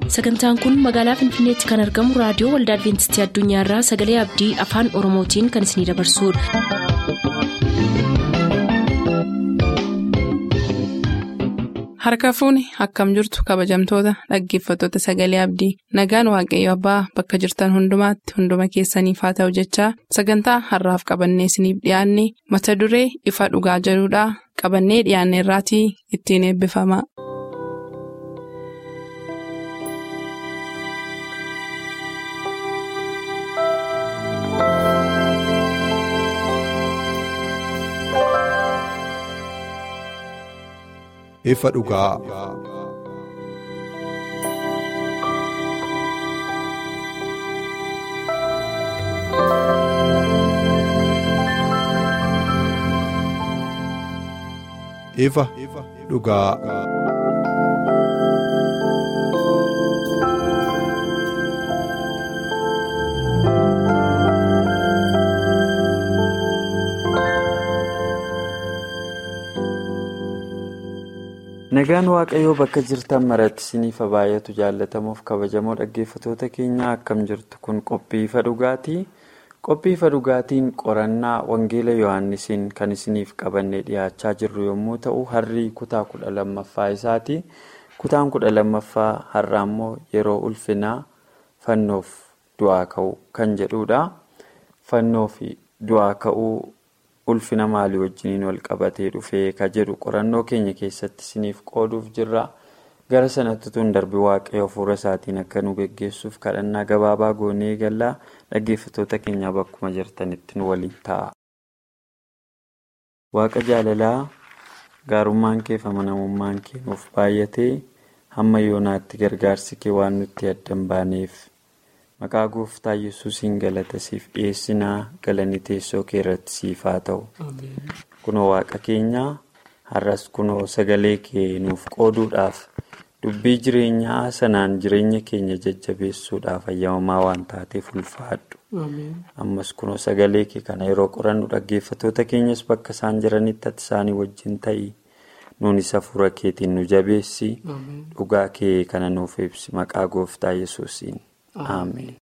sagantaan kun magaalaa finfinneetti kan argamu raadiyoo waldaa adventistii addunyaarraa sagalee abdii afaan oromootiin kan isinidabarsudha. harka fuuni akkam jirtu kabajamtoota dhaggeeffattoota sagalee abdii nagaan waaqayyo abbaa bakka jirtan hundumaatti hunduma keessaniif haa ta'u jechaa sagantaa harraaf qabannee isiniif dhiyaanne mata duree ifa dhugaa jedhudhaa qabannee dhiyaanne irraatii ittiin eebbifama. ifa dhugaa. ifa dhugaa. nagaan waaqayyoo bakka jirtan maratti isiniif baay'atu jaallatamuuf kabajamoo dhaggeeffatoota keenya akkam jirtu kun qophii ifa dhugaatii qophii ifa dhugaatiin qorannaa wangeela yohaannisiin kan isiniif qabannee dhiyaachaa jirru yommuu ta'u harrii kutaa kudha lammaffaa isaati kutaan kudha lammaffaa har'aa immoo yeroo ulfinaa fannoof du'aa ka'uu kan jedhudha fannoo fi du'aa ka'uu. ulfina maalii wajjiniin wal qabatee dhufee ka jedhu qorannoo keenya keessatti isiniif qooduuf jirra gara sanatti tun darbii waaqayyo hafuura isaatiin akka nu geggeessuuf kadhannaa gabaabaa goonee gallaa dhaggeeffatoota keenyaa bakkuma jirtanitti nu waliin ta'a. waaqa jaalalaa gaarummaan kee fi amanamummaan kee nuuf baay'atee hamma yoonaatti gargaarsi kee waan nutti addan baaneef. maqaa gooftaa yesuusiin galata siif dhiyeessinaa galanni teessoo kee irratti siif haa ta'u kunoo waaqa keenyaa har'as kunoo sagalee kee nuuf qooduudhaaf dubbii jireenyaa sanaan jireenya keenya jajjabeessuudhaaf ayyamamaa waan taateef ulfaadhu ammas kunoo sagalee kee kana yeroo qorannu dhaggeeffatoota keenyas bakka isaan jiranitti ati isaanii wajjin ta'ii nuunis hafuura keetiin nu jabeessi dhugaa kee kana nuuf ibsi maqaa gooftaa yesuusiin. Ameen.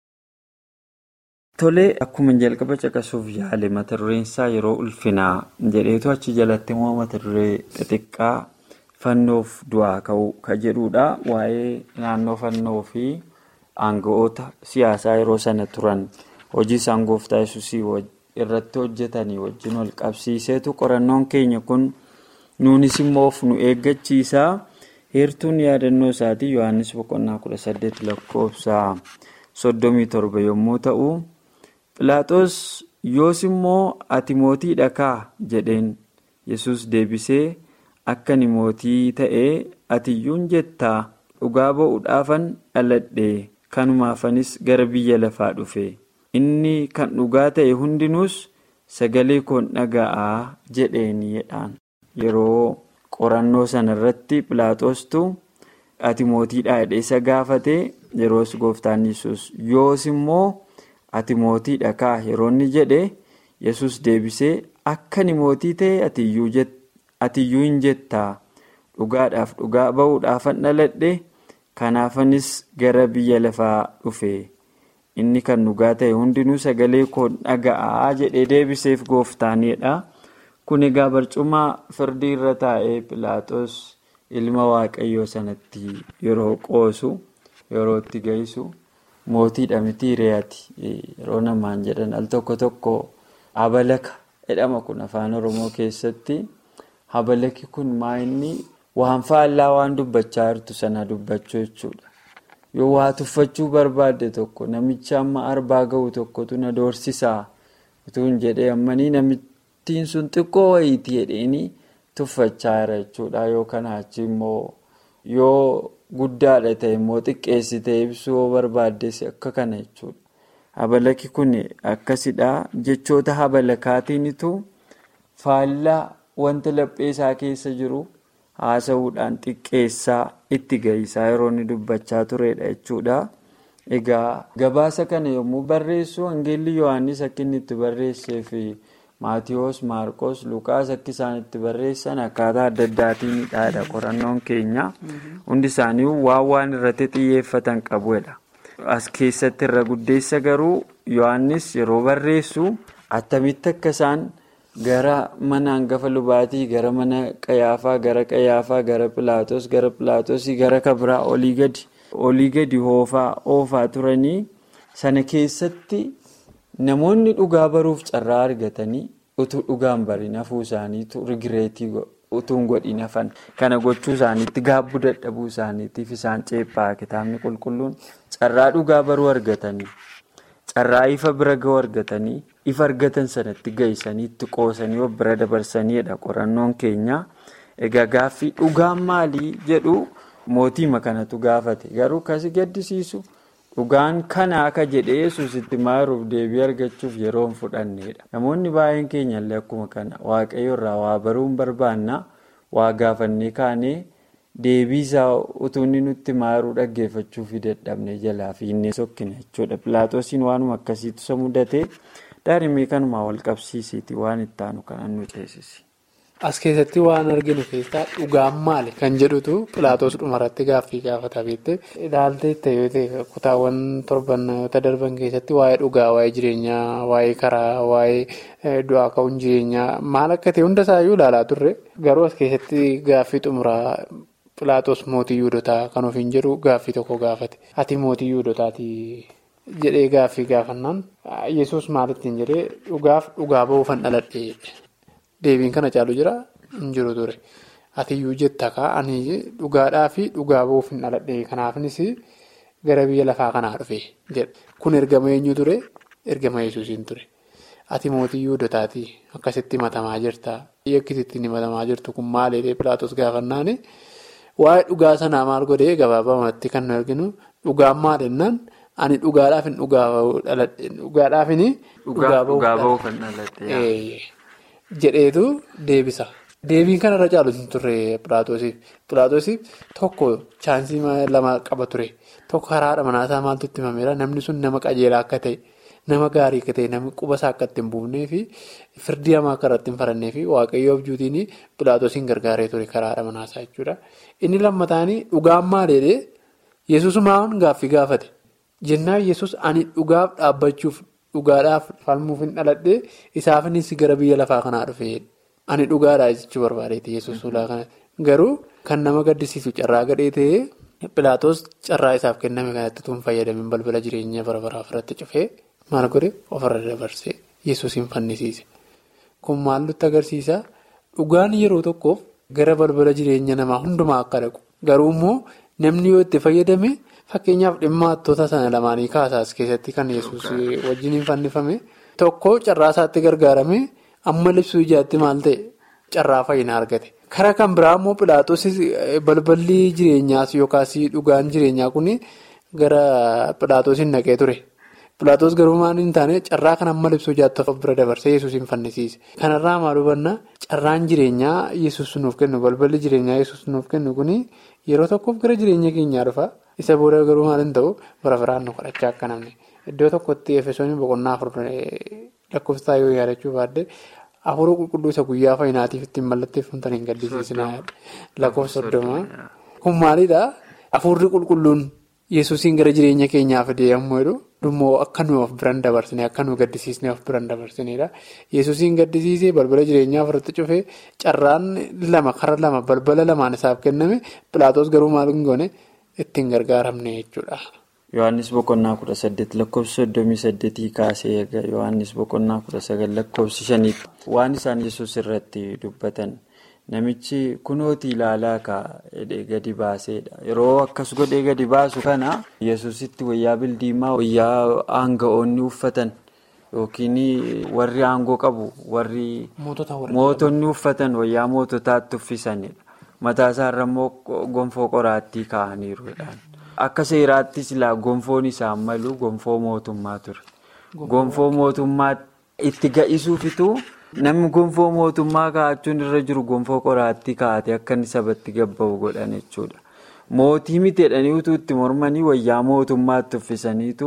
Tolee akkuma jalqaba caqasuuf yaale mata dureen isaa yeroo ulfinaa jedheetu achi jalatti immoo mata duree xixiqqaa fannoof du'aa ka'uu ka jedhudha. Waa'ee naannoo fannoo fi aanga'oota siyaasaa yeroo sana turan hojii isaan gooftaa yesuusii irratti hojjetanii wajjin wal qabsiiseetu qorannoon keenya kun nuunis immoo of nu eeggachiisaa. heertuun yaadannoo isaatii yohannis boqonnaa kudha saddeet lakkoofsaa soddomii torba yommuu ta'u pilaaxoos yoos immoo ati mootii dhakaa jedheen yesus deebisee akka ni mootii ta'ee atiyyuun jettaa dhugaa ba'uudhaafan dhaladhe kanumaafanis gara biyya lafaa dhufe inni kan dhugaa ta'e hundinuus sagalee koon dhaga'aa jedheenidhaan yeroo. qorannoo sana irratti pilaaxoostu ati mootiidha jedhee isa gaafate yeroos gooftaan yesus yoos immoo ati mootiidha kaa yeroo inni jedhe yesus deebisee akka ni mootii ta'e atiyyuu hin jettaa dhugaadhaaf dhugaa ba'uudhaafan dhaladhe kanaafanis gara biyya lafaa dhufe inni kan dhugaa ta'e hundinuu sagalee koon dhaga'aa jedhee deebiseef gooftaanidha. kun egaa barcuma firdii irra taa'ee pilaaxoos ilma waaqayyoo sanatti yeroo qoosu yeroo itti ga'isu mootiidha miti re'aati yeroo namaan jedhan al tokko tokko habalaka jedhama kun afaan oromoo keessatti habalaki kun maa inni waan faallaa waan dubbachaa jirtu sana dubbachuu jechuudha yoo waa tuffachuu barbaadde tokko namicha amma arbaa ga'u tokkotu na doorsisaa utuun jedhee ammanii namicha. Ittiin sun xiqqoo wayiitii jedheenii tuffachaa jira jechuudha yoo kanaa achi immoo yoo guddaadha ta'e immoo xiqqeessitee ibsuu yoo barbaaddes akka kana jechuudha. Habalaki kun akkasidha jechoota habalakaatiinitu faallaa wanta lapheesaa keessa jiru haasa'uudhaan xiqqeessaa itti gahisaa yeroo inni dubbachaa turedha jechuudha. Egaa gabaasa kana yommuu barreessu Wangeelli Yohaannis akka inni itti barreessee fi Maatiyoos, Maarqos, Luqaas akka isaan itti barreessan akkaataa adda addaatiin hidhaadha qorannoon keenya. Hundi isaanii waan waan irratti xiyyeeffatan qabuudha. As keessatti irra guddeessa garuu Yohaannis yeroo barreessu attamitti akka isaan gara mana hangafa lubaatii gara mana qayaafaa gara qayaafaa gara pilaatos gara pilaatosii gara kabraa olii gadi olii gadi hoofaa oofaa turanii sana keessatti namoonni dhugaa baruuf carraa argatanii utuu dhugaan bariin hafuu isaaniitu rigireetii utuun godhiin hafan kana gochuu isaaniitti gaabbuu dadhabuu isaaniitiif isaan ceephaa kitaabni qulqulluun carraa dhugaa baruu argatanii carraa ifa bira ga'uu argatanii. ifa argatan sanatti geessanii itti qoosanii of bira dabarsaniidha qorannoon keenya egaa gaaffii dhugaan maalii jedhu mootiima kanatu gaafate garuu kasi gaddisiisu dhugaan kana akka jedhee yesuusitti maaruuf deebii argachuuf yeroo hin fudhanneedha namoonni baay'een keenyallee akkuma kana waaqayyo irraa waa baruun barbaanna waa gaafannee kaanee deebii isaa utuu inni nutti maaruu dhaggeeffachuuf dadhabne jalaa fi inni sokkina jechuudha pilaatoosiin waanuma akkasiitu isa mudate. Daarimee kanumaa wal qabsiisiiti waan itti aanu kan nu ceesisi. As keessatti waan arginu keessaa dhugaan maali kan jedhutu Pilaatoos dhumarratti gaaffii gaafata beektee ilaaltee ta'ee kutaawwan torbannoota darban keessatti waa'ee dhugaa, waa'ee jireenyaa, waa'ee karaa, waa'ee du'aa ka'uun jireenyaa maal akka ta'e hundasaayyuu ilaalaa turre garuu as keessatti gaaffii xumuraa Pilaatoos mootii Yuudotaa kan ofiin jedhu gaaffii tokko gaafate. Ati mootii Yuudotaati. jedhee gaaffii gaafannaan yesus maalittiin jedhee dhugaaf dhugaa bahuufan dhaladhee deebiin kana caalu jira hin jiru ture atiyyuu jetta ani dhugaadhaa fi dhugaa bahuuf hin dhaladhee kanaafis gara biyya lafaa kanaa dhufe jedha kun ergama eenyu ture ergama yesuusiin ture ati mootii yuudotaati akkasitti himatamaa jirta yakkisitti himatamaa jirtu kun maaliidhee pilaatos gaafannaani waa'ee dhugaa sanaa maal godhee gabaabamatti kan nu arginu dhugaan maalinnaan. Ani dhugaadhaaf hin dhugaadhaaf hin dhugaa bahuuf jedheetu deebisa. Deebiin kanarra caalu hin turre Pilaatoosiif. Pilaatoosiif tokko chaansii lama qaba ture. Tokko karaadha manaasaa maaltu itti himameera. Namni sun nama qajeelaa akka ta'e, nama gaarii akka ta'e, namni quba isaa akka itti hin buufnee fi firdii hamaa akka irratti hin farannee fi waaqayyoo abjuutiin Pilaatoosiin gargaaree ture karaadha manaasaa jechuudha. Inni lammataanii dhugaan maaliidhee Yesuusumaan gaaffii gaafate. Jennaan yesus ani dhugaaf dhaabbachuuf dhugaadhaaf falmuuf hin dhaladhee isaafinis gara biyya lafaa kanaa dhufee ani dhugaadhaa jechuu barbaadeeti yesus ulaa kana garuu kan nama gaddisiisu carraa gadhee ta'ee Pilaatoos carraa isaaf kenname kanatti tun fayyadamin balbala jireenya bara baraaf irratti cufee maal godhe ofirra dabarsee yesuusin fannisiise kun maal nutti agarsiisa dhugaan yeroo tokkoof gara balbala jireenya namaa hundumaa akka dhaqu garuu immoo namni yoo itti fayyadame. Fakkeenyaaf dhimma hattoota sana lamaanii kaasaas keessatti kan yesus wajjin hin fannifame tokko carraa isaatti gargaarame amma libsuu ijaatti maal ta'e carraa fayyina argate. Karaa kan biraa immoo Pilaatoos balballi jireenyaas yookaas dhugaan jireenyaa kun gara Pilaatoosiin naqee ture. Pilaatoos garuu maal hin taane carraa kan amma libsuu ijaatti of bira dabarsee yesus hin fannisiise. Kanarraa maal hubannaa carraan jireenyaa yesus nuuf kennu balballi jireenyaa yesus nuuf kennu kun yeroo tokkoof gara jireenya keenyaa dhufa. Isa booda garuu maal hin ta'u bara biraan nu kadhachaa akka namni iddoo tokkotti efesoonni boqonnaa afur lakkoofsaa yoo yaadachuu baadde afuruu qulqulluu isa guyyaa fayyinaatiif ittiin mallatteeffamtan hin gaddisiisinaa lakkoofsa soddomaa. Kun maalidhaa afurri qulqulluun yesuusiin gara jireenya keenyaa fidee yommuu jedhu dhummoo akka nu of biran dabarsine akka nu gaddisiisne of biran dabarsinedha. Yesuusiin gaddisiisee balbala jireenyaa ofirratti cufee carraan lama kara lama balbala lamaan isaaf kenname pilaatoos garuu maal hin goone. Ittiin gargaaramne jechuudha. Yohaannis boqonnaa kudha saddeet lakkoofsa soddomii saddeetii kaasee eega Yohaannis boqonnaa kudha sagal lakkoofsi shaniitti waan isaan yesus irratti dubbatan namichi kunooti ilaalaa kaa'ee gadi baaseedha. Yeroo akkas godhee gadi baasu kana yesusitti wayyaa bildiimaa wayyaa aanga'oonni uffatan yookiin warri aangoo qabu warri mootonni uffatan wayyaa moototaatti uffisanidha. Mataa isaarra immoo gonfoo qoraattii kaa'aniiruudhaan. Akka seeraatti silaa gonfoon isaan malu gonfoo mootummaa ture. Gonfoo mootummaa itti ga'isuufitu namni gonfoo mootummaa kaa'achuun irra jiru gonfoo qoraattii kaa'ate akka inni sabatti gabba'u godhan jechuudha. Mootii miti jedhanii utuu itti mormanii wayyaa mootummaatti uffisaniitu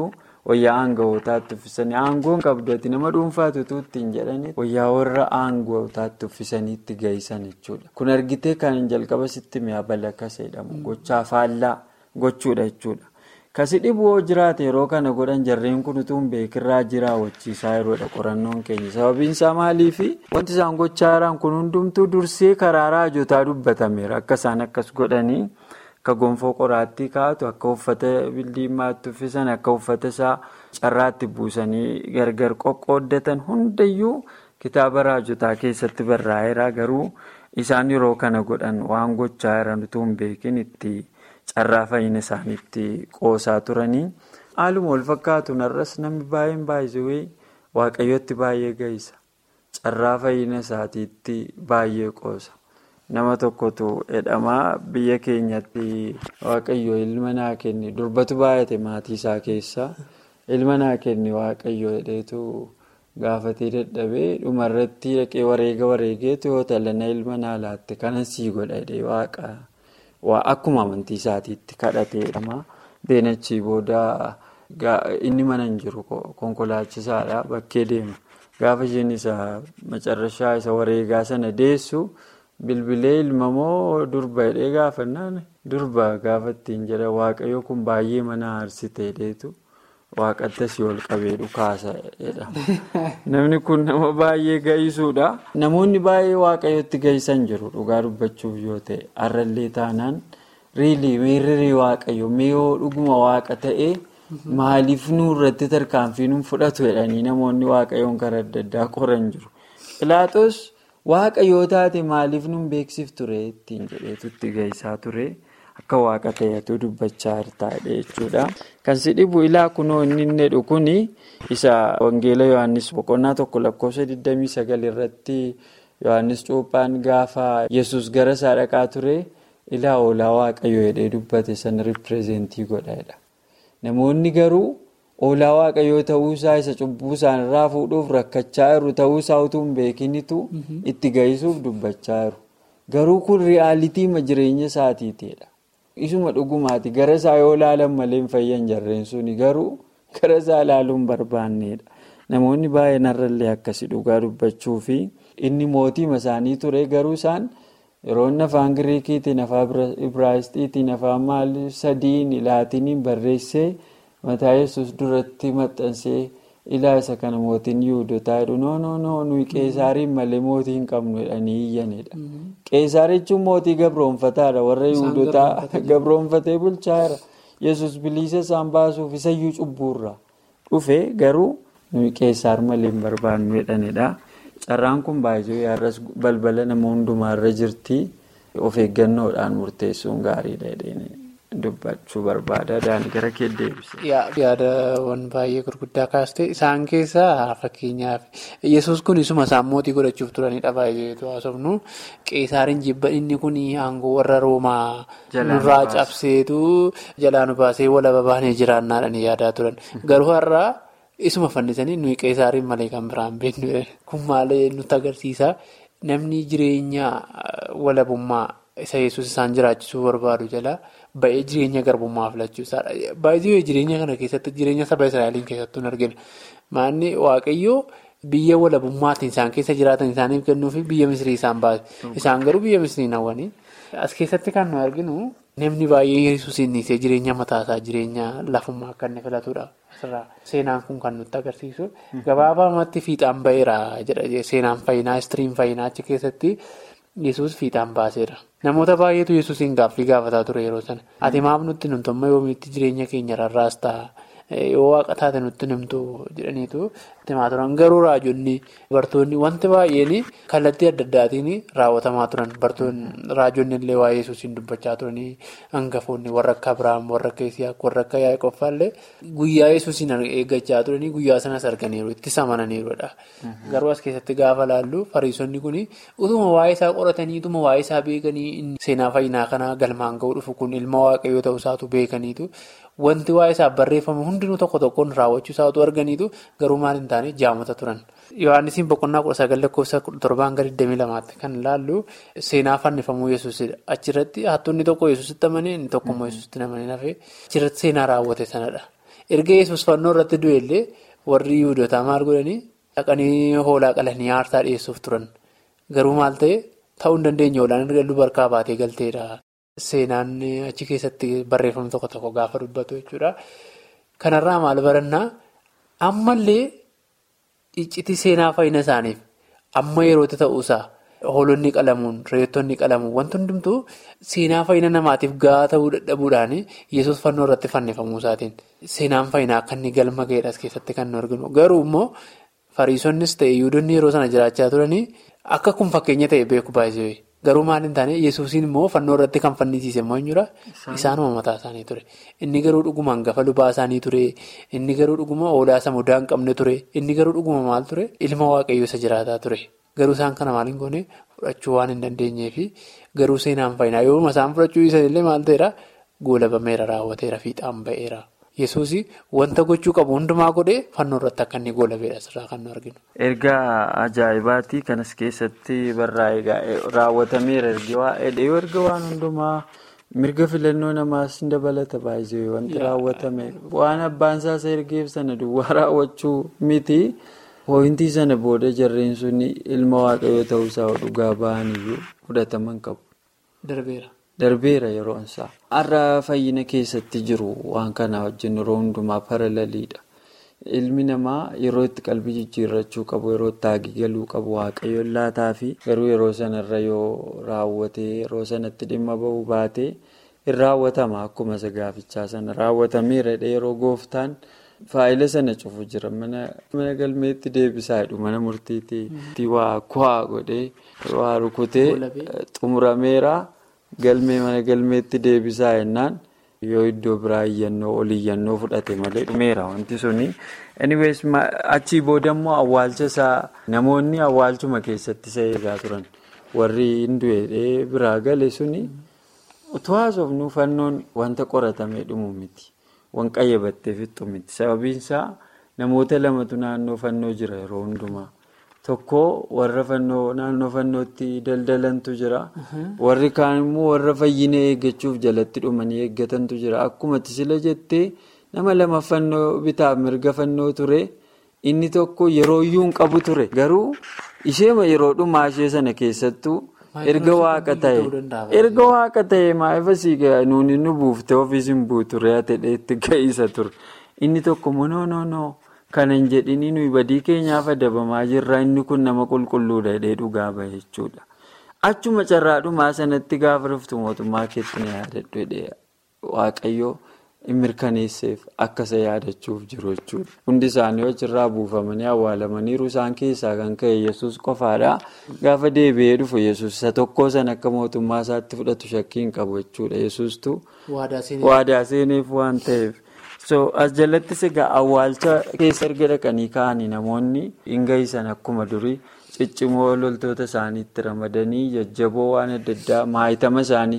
wayyaa aanga'ootaatti uffisanii aangoon qabdoti nama dhuunfaatu ittiin jedhanii wayyaa warra aanga'ootaatti uffisanii itti gahisan jechuudha. Kun argitee kan jalqaba sitti mi'a balakkas jedhamu gochaa faallaa gochuudha jechuudha. Kasi dhibuu jiraate yeroo kana godhan jarreen kun utuu hin beekirraa jiraawwachiisaa yeroodha qorannoon keenya. Sababiin isaa maaliifi wanti isaan gochaa jiran kun hundumtuu dursee karaa raajotaa dubbatameera. Akka isaan akkas godhanii akka gonfoo qoraattii kaa'atu, akka uffata bildiimaatti uffisan, akka uffata isaa carraatti buusanii gargar qoqqooddatan hundayyuu kitaaba raajotaa keessatti barraa'eera. Garuu isaan yeroo kana godhan waan gochaa jiran utuu hin beekin itti. Carraa fayyina isaaniitti qoosaa turanii haaluma wal fakkaatu narras namni baay'een baay'isee waaqayyootti baay'ee gahisa. Carraa fayyina isaatiitti baay'ee qoosa. Nama tokkotu jedhamaa biyya keenyatti waaqayyo ilma naa kenni durbatu baay'ate maatii isaa keessaa ilma naa kenni waaqayyo jedheetu gaafatee dadhabee dhumarratti dhaqee wareega wareegeetu yoo talana ilma naa laatte kanan sii godha jedhee waaqa. Akkuma amantii isaatiitti kadhateedha. Deenachii booda inni mana hin jiru konkolaachisaadha bakkee deema. Gaafa isheen isa macarrashaa isa wareegaa sana deessu bilbilee ilma moo durba jedhee gaafannaan durba gaafa ittiin jedha waaqayyo kun baay'ee mana aarsitee deetu waaqatti asii ol qabee dhukaasa jedha. Namni kun nama baay'ee gahisuudha. Namoonni baay'ee waaqayyotti gahisan jiru dhugaa dubbachuuf yoo ta'e har'allee taanaan riilii miirri waaqayyo mi'oo dhuguma waaqa ta'e maaliif nurratti tarkaanfii nu fudhatu jedhanii namoonni waaqayyoon karaa adda addaa qoran jiru. Pilaaxoos waaqayyoo taate maaliif nu beeksif ture ittiin jedheetu itti gahisaa ture. Akka waaqa ta'etu dubbachaa taa'edha jechuudha. Kan si dhibu ilaa kunoo inni inni jedhu kuni isa Wangeela Yohaannis boqonnaa tokko lakkoofsa 29 irratti Yohaannis Cuuphaan gaafa Yesuus gara isaa dhaqaa ture ilaa oolaa waaqayyoo jedhee dubbate sana ripireezentii godhadha. Namoonni garuu oolaa waaqayyoo ta'uusaa isa cubbuu isaanirraa fuudhuuf rakkachaa jiru ta'uusaa utuu hin beekinitu itti gahisuuf dubbachaa jiru. Garuu kun riyaaliitiima jireenya isaatiitidha. Isuma dhugumaati gara isaa yoo ilaalan malee hin fayyan jarreen suni garuu gara isaa ilaaluu hin barbaannedha. Namoonni baay'een har'allee akkasii dhugaa dubbachuu fi inni mootiima isaanii ture garuu isaan yeroo inni afaan Giriikiitiin, afaan Ibraayistiitiin, afaan maal sadiin laatiniin barreessee mataa yesus duratti maxxansee ilaa isa kana mootiin Yihudotaa jedhu noo noo noo nuyi qeesaariin malee mootii hin qabnu jedhanii iyyanidha. Qeesaar jechuun mootii gabroonfataadha. Warra Yihudotaa gabroonfatee bulchaa jira. Yesus bilisa isaan baasuuf isayyuu cubbuurra dhufe garuu nuyi qeesaar malee hin barbaannu jedhanidha. Carraan kun baay'ee har'as balbala nama hundumaarra jirti. Of eeggannoodhaan murteessuun gaariidha jedhanii dubbachuu barbaada. Daandii gara kee deebise. Yaadawwan baay'ee gurguddaa kaastee isaan keessaa fakkeenyaaf yesus kun isuma isaan mootii godhachuuf turanidha baay'eetu haasofnu qeesaariin jibba inni kun aangoo warra roomaa nurraa cabseetu jalaa nu baasee walaba baanee jiraannaadhaan yaadaa turan garuu har'aa isuma fannisanii nuyi qeesaariin malee kan biraan beeknu kun maalee nutti agarsiisa namni jireenya walabummaa isa yesus isaan jiraachisuu barbaadu jala. Ba'ee jireenya garbummaa filachuusaadha. Baay'ee jireenya kana keessatti jireenya saba Israa'eliin keessattuu hin argina. Maanni waaqayyoo biyya walabummaatiin isaan keessa jiraatan isaaniif kennuu fi biyya misrii isaan baase. Isaan garuu biyya misrii hawwanii. As keessatti kan nu arginu namni baay'ee yesuusiin dhiisee jireenya mataasaa jireenya lafummaa akka inni filatudha. Asirraa seenaan kun kan nutti agarsiisu. Gabaabumatti fiixaan ba'eera jedha seenaan fayyinaa istiriin fayyinaa achi keessatti. Yesuus fiixaan baaseera. Namoota baay'eetu Yesuusiin gaaffii gaafataa ture yeroo sana. Ati maaf nutti numtummaa yoomiitti jireenya keenya rarraas ta'a? Yoo waaqa taate nutti numtu jedhaniitu himaa turan. Garuu raajonni bartoonni wanti baay'een kallattii adda addaatiin raawwatamaa turan. Raajonni illee waa'ee Yesuusiin dubbachaa turanii hangafoonni warra akka Abiraam, warra akka Isiyaaq, warra akka Yaaqoob illee guyyaa Yesuusiin eeggachaa turanii guyyaa sanas arganiiru. Ittis amananiirudha. Garuu as keessatti gaafa laallu fariisonni kun utuma waa'ee isaa qoratanii utuma waa'ee isaa beekanii seenaa fayyinaa kanaa galmaan ga'uu dhufu kun ilma waaqayyoo ta'uu isaatu beekaniitu wanti waa'ee isaa barreeffame hundinuu tokko tokkoon raawwachuu isaatu arganiitu garuu maal hin taane jaamota turan. Yohaannisiin boqonnaa kudha sagal lakkoofsa torbaan gara 22 kan ilaallu seenaa fannifamuu yesuusidha. Achirratti hattonni tokko yesuusitti amanee inni tokkommoo yesuusitti amanee hafee achirratti seenaa raawwate sanadha. erga yesus fannoo irratti du'ellee warri yihudotaa maal godhanii dhaqanii hoolaa qalanii aarsaa dhiyeessuuf turan garuu maal ta'e ta'uu hin dandeenye hoolaan erga dubarkaa baatee galteedha. Seenaan achi keessatti barreeffamni tokko tokko gaafa dubbatu jechuudha. Kanarraa maal barannaa ammallee iccitii seenaa fayyina isaaniif amma yerootti ta'uusaa hoolonni qalamuun reettonni qalamuun wanti hundumtuu seenaa fayyina namaatiif gahaa ta'uu dadhabuudhaan yesus fannoo irratti fannifamuu isaatiin seenaan fayyinaa akka inni galma ga'eedhaas keessatti kan nu arginu garuu immoo fariisonnis ta'e yihudoonni yeroo sana jiraachaa turanii akka kun fakkeenya ta'e beeku baay'ee. Garuu maal hin taane yesuusiin immoo fannoo irratti kan fannisiise immoo eenyudha? Isaanuma mataa isaanii ture. Inni garuu dhuguma hangafa lubaa isaanii ture. Inni garuu dhuguma oolaa isa mudaa hin qabne ture. Inni garuu dhuguma maal ture? Ilma waaqayyoo isa jiraataa ture. Garuu isaan kana maal hin goone fudhachuu waan hin dandeenyeefi garuu seenaan fayyinaa yooma isaan fudhachuu isaaniillee maal ta'eera? Goolabameera raawwateera fiixaan ba'eera. Yesuus wanta gochuu qabu hundumaa godhee fannoo irratti akka inni goolabeedha asirraa kan nu arginu. Ergaa ajaa'ibaati kanas keessatti barraa'ee raawwatameera erga yoo erga waan hundumaa mirga filannoo namaas ni dabalata baay'ee wanti raawwatame waan abbaan isaa ergeef sana duwwaa raawwachuu miti pooyintii sana booda jarreen sun ilma waaqayyoo ta'uusaa dhugaa ba'aniyyuu fudhataman qabu. Darbeera. Darbeera yeroon isaa. Har'a fayyina keessatti jiru waan kana wajjin yeroo hundumaa paralaliidha. Ilmi namaa yeroo itti qalbii jijjiirrachuu qabu, yeroo itti haagi galuu qabu waaqayyoon laataa fi garuu yeroo sanarra yoo raawwatee yeroo sanatti dhimma ba'uu baatee hin raawwatama akkuma isa gaafichaa sana raawwatameera yeroo gooftaan faayila sana cufu jira mana galmeetti deebisaa jedhu mana murtiitti waa ku'aa godhee waa rukutee xumurameera. Galmee mana galmeetti deebisaa jennaan yoo iddoo biraa iyyannoo ol iyyannoo fudhate malee dhumeera wanti suni. Anyways achii booda immoo awwaalcha isaa namoonni awwaalchuma keessatti isa eegaa turan warri hin du'e biraa gale suni utuu haasofnuu fannoon wanta qoratamee dhumu miti. Waan qayyabattee fixxu miti. Sababiin isaa namoota lamatu naannoo fannoo jira yeroo hundumaa. Tokko warra fannoo naannoo fannootti daldalantu jira. Warri kaan immoo warra fayyina eeggachuuf jalatti dhumanii eeggatantu jira. Akkuma sila jettee nama lama fannoo bitaaf mirga fannoo ture. Inni tokko yeroo iyyuu hin qabu ture. Garuu isheema yeroo dhumaa ishee sana keessattuu erga waaqa ta'e. Erga waaqa ta'e maa'ifa siigaa nuuni nu buuftee ofiis hin buuture ta'ee itti ga'iisa ture. Inni tokko noo noo noo. Kana hin jedhini nuyi badii keenyaaf adabamaa jirra inni kun nama qulqulluudha jedhee dhugaa bahe jechuudha. Achuma carraadhumaa sanatti gaafa dhuftu mootummaa keetti na yaadadhu jedhee waaqayyoo hin mirkaneesseef akka isa yaadachuuf jiru jechuudha. Hundi isaanii achirraa buufamanii awwaalamaniiru isaan keessaa kan ka'e yesus qofaadha. Gaafa deebi'ee dhufu yesus isa tokkoo sana akka mootummaa isaatti fudhatu shakkii hin qabu jechuudha. Yesustu waadaa seeneef waan ta'eef. so as jalattis egaa awwaalcha keessa erga dhaqanii ka'anii namoonni hin gahisan akkuma durii ciccimoo loltoota isaaniitti ramadanii jajjaboo waan adda addaa maayitama isaanii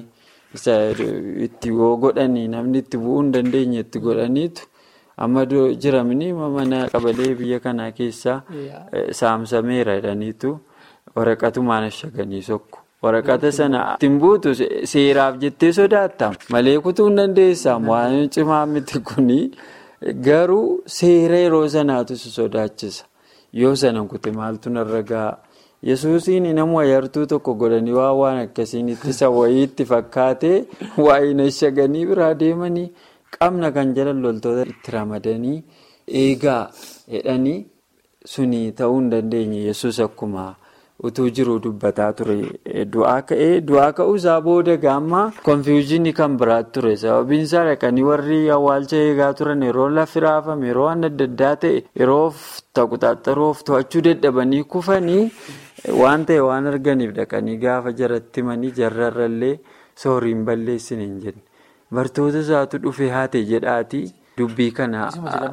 itti godhanii namni itti bu'uu hin dandeenye itti godhaniitu amma jiramni mana qabalee biyya kanaa keessaa saamsameera jedhaniitu waraqatumaan ashaganii sokku. Waraqata sana ittiin buutu seeraaf jettee sodaatta malee kutuu hin dandeessamu waan cimaa miti kuni garuu seera yeroo sanaatu si sodaachisa yoo sana kute maaltu narra ga'a yesuusiin nama yartuu tokko godhanii waan waan akkasiin ittisa wayiitti fakkaatee waa'ee ashaganii biraa deemanii qabna kan jalan loltoota itti ramadanii eegaa jedhanii suni ta'uu hin dandeenye yesus akkuma. utuu jiru dubbataa ture du'aa ka'ee du'aa ka'uu isaa booda gaamma konfiyuuzinii kan biraatti ture sababiin isaa dhaqanii warri awwaalcha eegaa turan yeroo lafti raafame yeroo waan adda addaa ta'e yeroo taquxaxaroof to'achuu dadhabanii kufanii waan ta'e waan arganiif dhaqanii gaafa jaratti himanii jarrarrallee sooriin balleessin hin jenne bartoota isaatu dhufe haate jedhaati dubbii kana.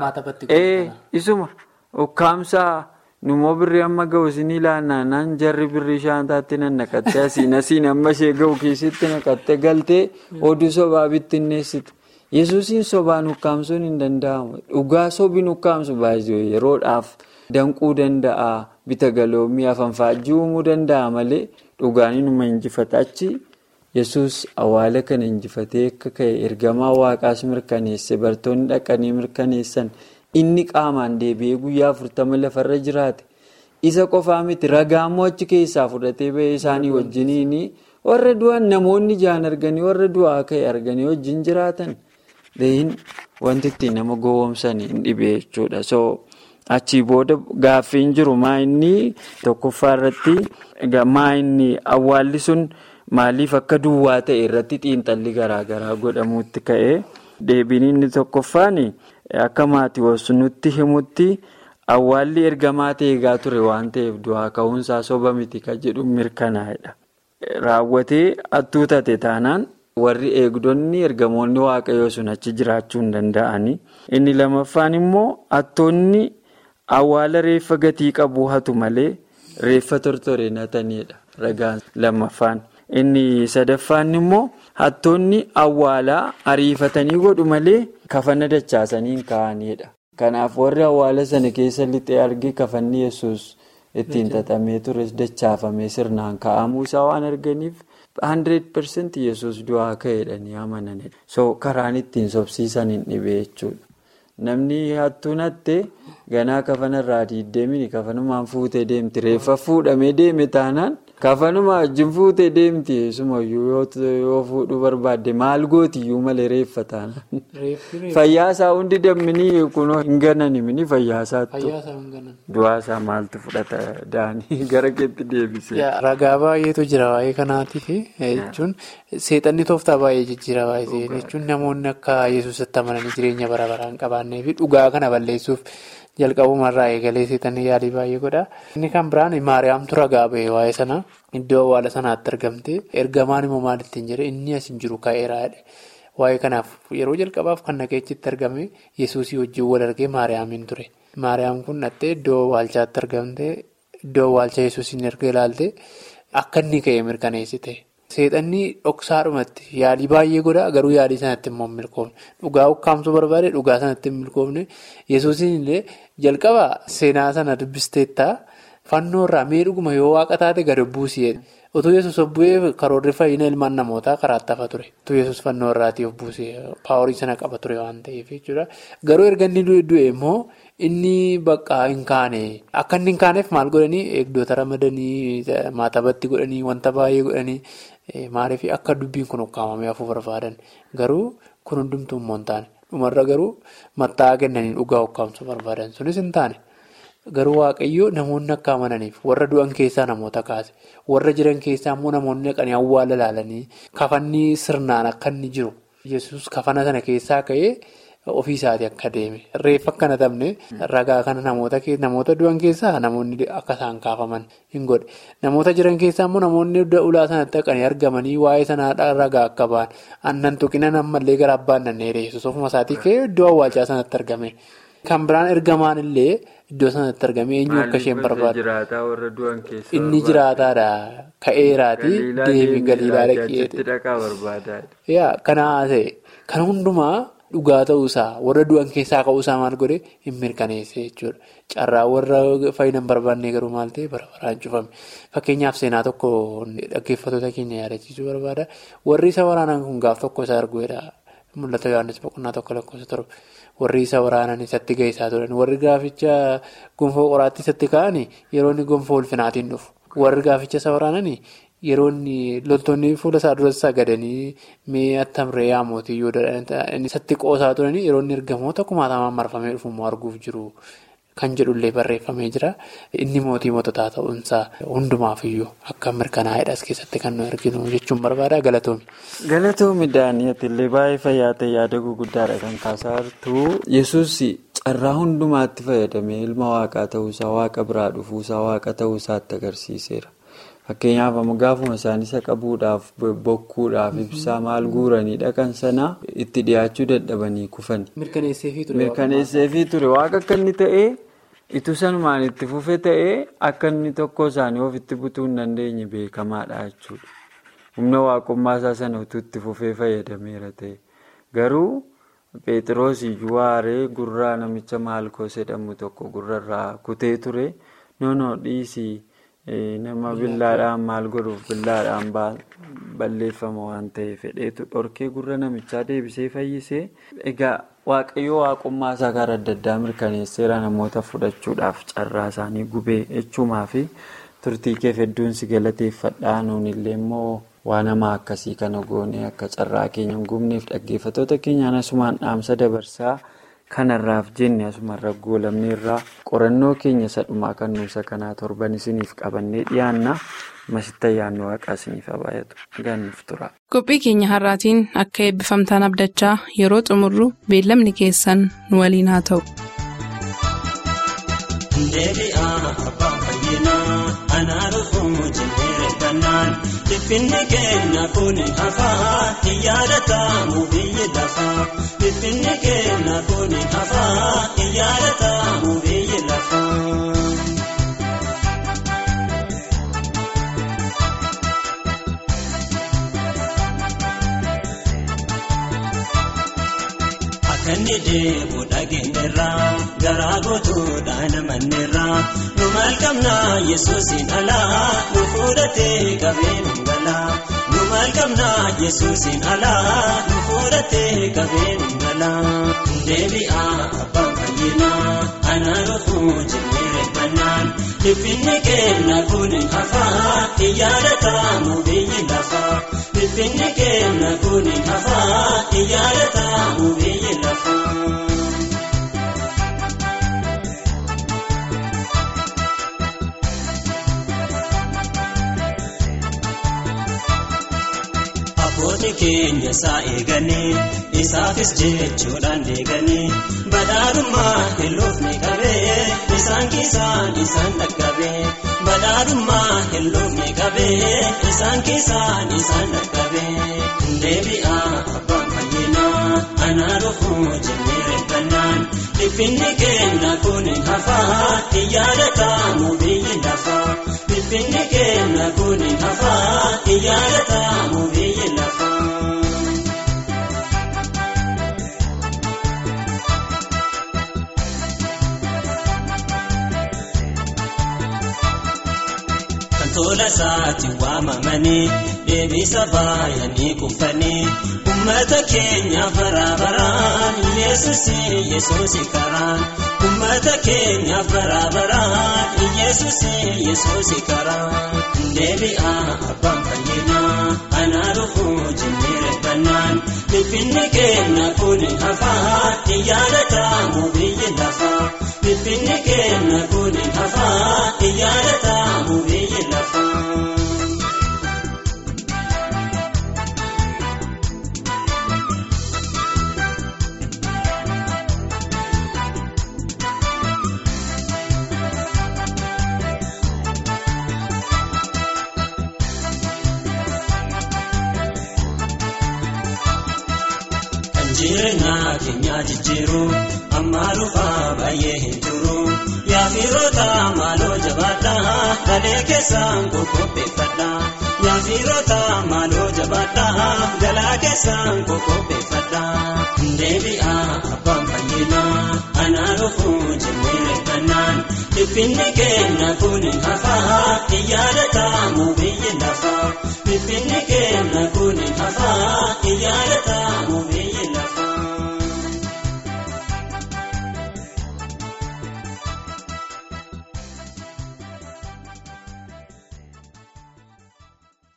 isuma ukkaamsaa. Numoo birrii amma ga'u isinii ilaannaan jarri birrii shaantaatti nan naqattee asiin asiin amma ishee ga'u keessatti naqattee galtee oduu sobaa bittinneessite. Yesuusiin sobaan ukkaamsuun hin danda'amu. Dhugaa sobiin ukkaamsu baay'ee yeroodhaaf danquu danda'a. Bita galoomii afanfaajjii uumuu danda'a malee dhugaan inuma injifata achi yesus awwaala kana injifatee akka ka'e ergamaa waaqaas mirkaneesse bartoonni dhaqanii mirkaneessan inni qaamaan deebi'ee guyyaa afurtama lafarra jiraate isa qofaa miti ragaa immoo achi keessaa fudhatee ba'ee isaanii wajjiniin warra du'an namoonni jaan arganii warra du'aa ka'e arganii wajjin jiraatan deeyin wanti ittiin nama gowwoomsanii hin dhibee jechuudha. Achii booda gaaffiin jiru maa inni tokkoffaa irratti maa inni awwaalli sun maaliif akka duwwaa ta'e irratti xiinxalli garaagaraa godhamuutti ka'e deebiin inni tokkoffaan akka maatiiwwan nutti himutti awwaalli ergamaa ta'e eegaa ture waan ta'eef du'aa ka'uunsaa soba miti kan jedhu mirkanaa'edha. Raawwatee hattuutate taanaan warri eegdonni ergamoonni waaqayyoo sun achi jiraachuu hin danda'ani. Inni lamaffaan immoo hattoonni. Awwaala reeffa gatii qabu hatu malee reeffa tortoreen hatanidha. Ragaan lammaffaan. Inni sadaffaan immoo hattoonni awwaalaa ariifatanii godhu malee kafana dachaasanii hin kaa'anidha. Kanaaf warri awwaala sana keessa lixee arge kafanni yesus ittiin xaxamee tures dachaafamee sirnaan kaa'amuu isaa waan arganiif 100% yesus du'aa ka'eedha ni amananidha. So karaan ittiin sobsiisan hin dhibee jechuudha. Namni hattuun hattee ganaa kafanarraa diiddeemini kafanumaan fuutee deemti. Reeffa fuudhamee deeme taanaan kafanuma wajjin fuutee deemti. Sumayyuu yoo fuudhuu barbaadde maal gootiyyuu malee reeffa taanaan. Fayyaasaa hundi damminii kunoo hin gananimini fayyaasaattu. Du'aasaa maaltu fudhata daanii gara keetti deebisee. Ragaa baay'eetu jira waa'ee kanaatiif jechuun seexanni tooftaa baay'ee jijjiira baay'ee jechuun namoonni akka yesuusitti amananii jireenya bara baraan qabaannee fi dhugaa kana balleessuuf jalqabumarraa eegalee seexanni yaalii baay'ee godha. Inni kan biraan maariyaamtu ragaa ba'e waa'ee sana iddoo awwaala sanaatti argamte ergamaan immoo maal ittiin jedhe inni as hin jiru ka'eeraa waa'ee kanaaf yeroo jalqabaaf kan naqeechitti argame yesuusii wajjin wal argee maariyaamiin ture. Maariyaam kun dhattee iddoo awwaalchaatti argamte iddoo awwaalcha yesuusiin erga ilaalte akka inni ka'e mirkaneessite. Seexanni dhoksaadhumatti yaalii baay'ee godha garuu yaalii sanatti immoo hin milkoofne dhugaa ukkaamsuu barbaade dhugaa sanatti hin milkoofne yesuusiin illee jalqaba seenaa sana dubbisteetta fannoorraa mee dhuguma yoo waaqa taate gadi buusee utuu yesus of bu'ee karoorri fayyina ilmaan namootaa karaatti hafa ture utuu yesus fannoorraatii of buusee paaworii sana qaba ture waan ta'eef jechuudha garuu erga inni du'e immoo. Inni bakka hin kaane akka inni hin kaaneef maal godhanii eegdota ramadanii maatabatti godhanii wanta baay'ee godhanii maaliif akka dubbiin kun ukkaamamee hafuu barbaadan garuu kun hundumtuu immoo hin taane dhumarra garuu matta'aa kennanii dhugaa ukkaamsuu barbaadan sunis hin taane garuu waaqayyoo namoonni akka amananiif warra du'an keessaa namoota kaase warra jiran keessaa immoo namoonni dhaqanii awwaala ilaalanii kafanni sirnaan akka inni jiru yesus kafana sana keessaa ka'ee. Ofii isaatii akka deeme reeffa akka hin hatamne ragaa kana namoota du'an keessaa namoonni akka isaan kaafaman hin godhe namoota jiran keessaa immoo namoonni ulaa sanatti dhaqanii argamanii waa'ee sanaa ragaa akka ba'an aannan tuqina ammallee gara abbaan nannee yesus ofuma isaatii ka'ee iddoo awwaalchaa sanatti argame kan biraan ergamaan illee iddoo sanatti argame eenyu akka isheen barbaadu inni jiraataadha ka'eeraati deebii galiilaa dhaqee kana ta'e kan hundumaa. Dhugaa ta'uusaa warra du'an keessaa ka'uusaa maal godhe hin mirkaneesse jechuudha. Carraa warra fayyina hin barbaanne garuu maal ta'e bara baraan cufame. Fakkeenyaaf seenaa tokko dhaggeeffattoota keenya yaadachiisuu barbaada. Warri isa waraanan kun gaaf tokko isa arguudha. Mul'ata Yohaannis boqonnaa tokko lakkoofsa torba. Warri isa waraanan isatti gahisaa turan. Warri gaaficha gonfoo qoraatti isatti ka'anii yeroo inni gonfoo ulfinaatiin dhufu. Warri gaaficha isa waraananii. Yeroo loltoonni fuula isaa duratti sagadanii mee attamree yaamooti yoo inni isatti qoosaa turanii yeroo inni ergamoota kumaatamaan marfamee dhufu arguuf jiru kan jedhullee barreeffamee jira. Inni mootii moototaa ta'uunsaa hundumaafiyyuu akka mirkanaa'edha as keessatti kan nu arginu jechuun barbaada galatoomi. Galatoomi Daani'atillee baay'ee fayyaa ta'e yaada gurguddaadha kan kaasaa jirtu. Yesuus carraa hundumaatti fayyadamee ilma waaqaa ta'uusaa waaqa biraa dhufuusaa waaqa ta'uusaatti agarsiiseera. Fakkeenyaaf amma gaafuma isaan isa qabuudhaaf bokkuudhaaf ibsaa maal guuranii dhaqan sana itti dhiyaachuu dadhabanii kufani. Mirkaneesseefii ture waaqa akka inni ta'ee itti sanumaan itti fufe ta'ee akka inni tokko isaanii ofitti butuu hin dandeenye beekamaadha jechuudha. Humna waaqummaa isaa sana utuu itti fufee fayyadameera ta'e garuu Pheexiroos iyyuu aaree gurraa namicha maalkoos jedhamu tokko gurrarraa kutee ture noonoo dhiisii. nama billaadhaan maal godhuuf billaadhaan balleeffama waan ta'eef fedheetu dhorkee gurra namichaa deebisee fayyisee egaa waaqayyoo waaqummaa isaa karaa adda addaa mirkaneesseera namoota fudhachuudhaaf carraa isaanii gubee jechuumaa fi turtii keef hedduun si galateeffadhaa nuun illee immoo waan hamaa akkasii kana goonee akka carraa keenya hin gubneef dhaggeeffattoota keenyaan asumaan dhaamsa dabarsaa. kanarraaf jenne asumarra goolabne irraa qorannoo keenya sadhumaa kan nuusa kanaa torban isiniif qabannee dhiyaanna masitti ayyaanni waaqaa isiniif baay'atu gannuuf tura. qophii keenya har'aatiin akka eebbifamtaan abdachaa yeroo xumurru beellamni keessan nu waliin haa ta'u. Finni keenya kun hafaa yaadatamu biyyi lafaa. Finni keenya kun hafaa yaadatamu biyyi lafaa. Akkanni deemu dhageenyerraa garaa gootuudhaan amanneerraa nu maal qabnaa yesuusin alaa nu fudhatee qabeen galaa nu maal qabnaa yesuusin alaa nu fudhatee qabeen galaa deebi'aa abbaan fayyinaa anaa dhufuu jennee reeffannaan dhiphinni keenya kun hafaa yaadatamu biyyi lafaa dhiphinni keenya kun hafaa yaadatamu biyyi lafaa. Abboonni keenya isaa eeganii isaafis jechuudhaan deeganii badhaadhummaa hilloofni qabee isaan keessaan isaan dhaqqabee badhaadhummaa hilloofni qabee isaan keessaan isaan dhaqqabee deebi'aa abbaan fayyinaa anaa dhufuu jennee reeffannaan dhiphinni keenya kun hafaa yaadatamu biyyi lafaa dhiphinni keenya kun hafaa yaadatamu biyyi lafaa. tola isaatti waamamanii deebisa baay'anii kuufanii ummata keenya baraabaraan yesuus yesuus karaan ummata keenya baraabaraan yesuus yesuus karaan deebi'aa abbaan fayyinaa anaa dhufuu jennee reeffannaan dhiphinni keenya kun hafaa yaadatamu biyyi lafaa dhiphinni keenya kun hafaa yaadatamu biyyi lafaa. Jireenyaa keenya jijjiiruu amma dhufaa baay'ee hin turu yaafiroota maaloo jabaadhaa galee keessaan qoqqopheeffadhaa yaafiroota maaloo jabaadhaa galaa keessaan qoqqopheeffadhaa deebi'aa abbaan fayyinaa anaa dhufuu jennee reeffannaan dhiphinni keenya kun hafaa yaadatamu biyyi lafaa dhiphinni keenya kun hafaa